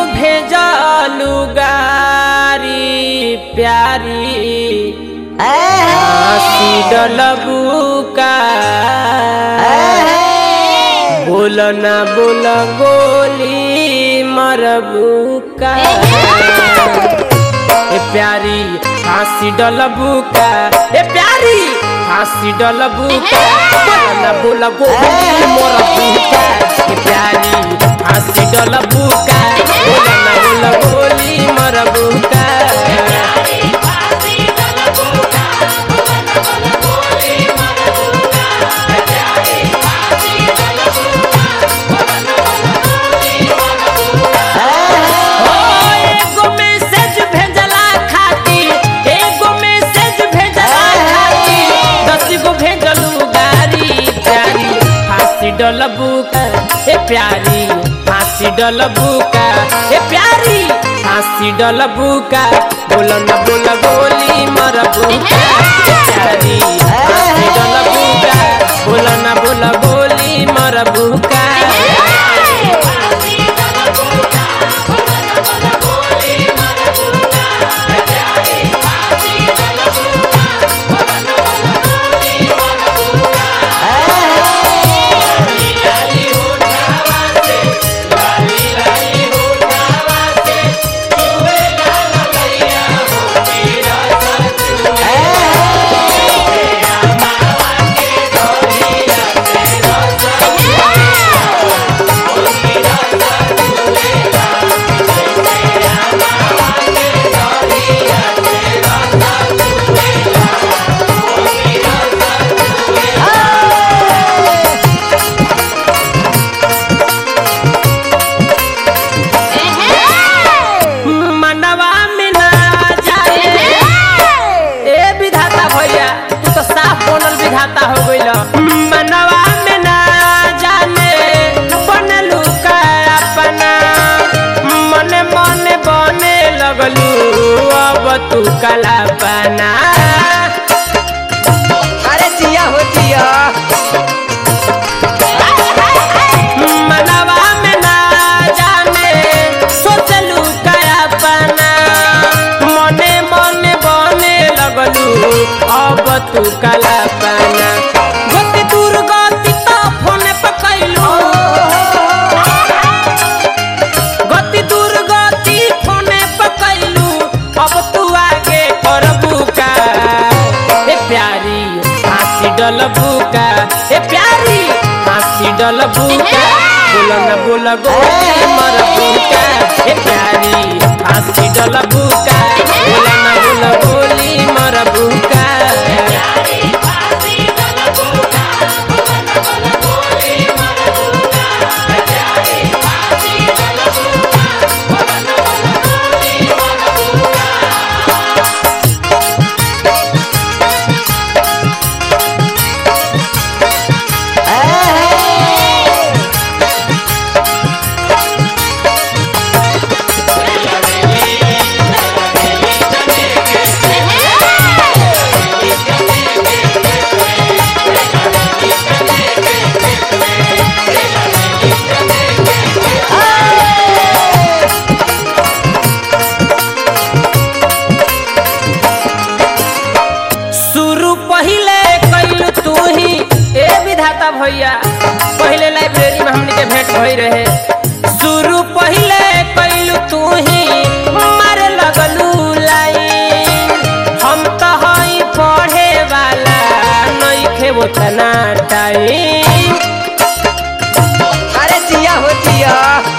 भेजलू गारी प्यारी हंसी डलबू का बोल ना बोल गोली मरबू का ए प्यारी फांसी डलबू का ए प्यारी फांसी डलबू का बोल ना बोल गोली मरबू का ए प्यारी फांसी डलबू का बोल ना बोल गोली मरबू का ओ एगो मैसेज भेजला खातिर एगो मैसेज भेजला खातिर दस गो भेजलू गारी प्यारी फांसी डलबू का ए प्यारी फांसी डलबू का ए प्यारी फांसी डलबू का बोल न बोल गोली मरबू का ए प्यारी फांसी डलबू का बोल न बोल गोली मरबू का मनवा में ना जाए ए विधाता भैया तू तो साफ बनल विधाता हो गइल मनवा में ना जाने बनलू का अपना मने मने बने लगलू अब तू कलापना अरे जिया हो जिया मनवा में ना जाने सोचलू का अपना मने मने बने लगलू अब तू कलापना गति दूर गति तो फोन पकैलू गति दूर गति फोने पकैलू अब तू आगे करबू का ए प्यारी फांसी डलबू का ए प्यारी फांसी डलबू का बोल न बोल गोली मरबू का ए प्यारी फांसी डलबू का बोल न बोल गोली मरबू का शुरू पहिले कैलू तू ही ए विधाता भैया पहिले लाइब्रेरी में हमनी के भेंट भई रहे शुरू पहिले कैलू तू ही मारे लगलू लाइन हम तो हई पढ़े वाला नइखे ओतना टाइम अरे जिया हो जिया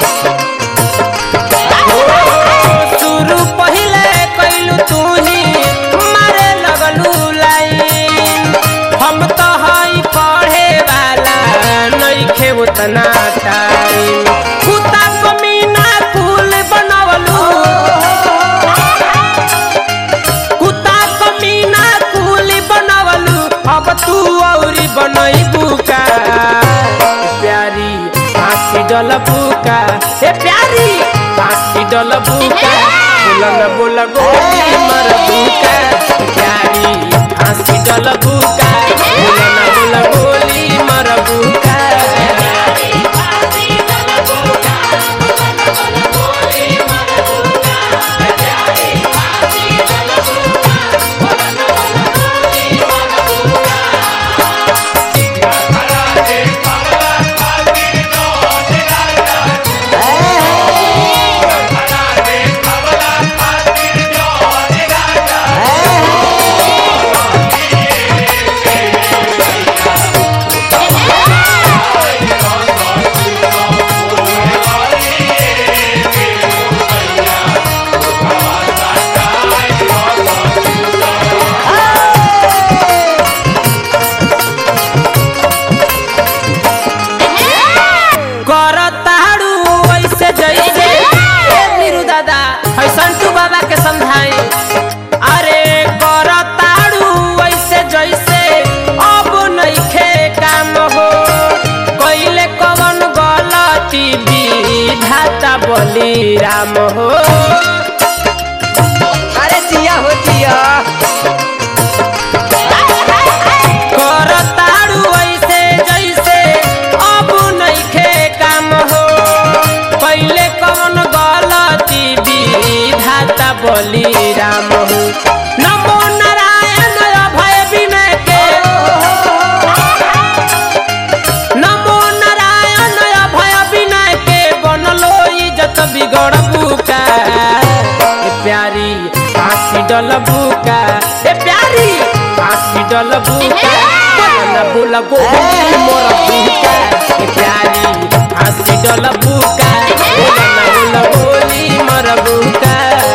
शुरू पहिले कैलू तू ही मारे लगलू लाइन हम तो हई पढ़े वाला नइखे उतना टाइम कुत्ता कमीना कुल बनवलू कुत्ता कमीना कुल बनवलू अब तू औरी बनैबू का प्यारी फांसी डलबू का ए प्यारी फांसी डलबू का बोल न बोल गोली मरबू का प्यारी फांसी डलबू का बोल न बोल गोली मरबू का Thank you. बोली राम हो अरे जिया हो जिया कर तारू ऐसे जैसे अब नइखे काम हो पहले कौन गलती विधाता बोली राम हो नमो नारायण अभय विनय के नमो नारायण अभय विनय के बनलो इज्जत बिगड़ बुका ए प्यारी फांसी डल बुका ए प्यारी फांसी डल बुका बोला बोला गोली मोर बुका ए प्यारी फांसी डल बुका बोला बोला गोली मोर बुका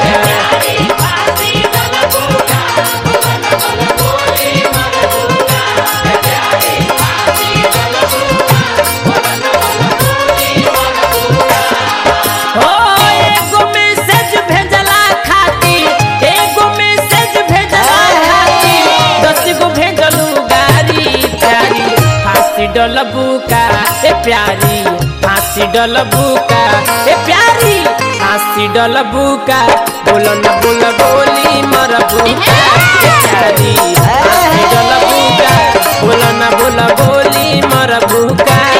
हो एगो मैसेज भेजला खातिर एगो मैसेज भेजला खातिर दस गो भेजलू गारी प्यारी फांसी डलबू का ए प्यारी फांसी डलबू का ए प्यारी फांसी डलबू का बोलो न बोल बोली मरबू का ए प्यारी फांसी डलबू का बोलो न बोल बोली मरबू का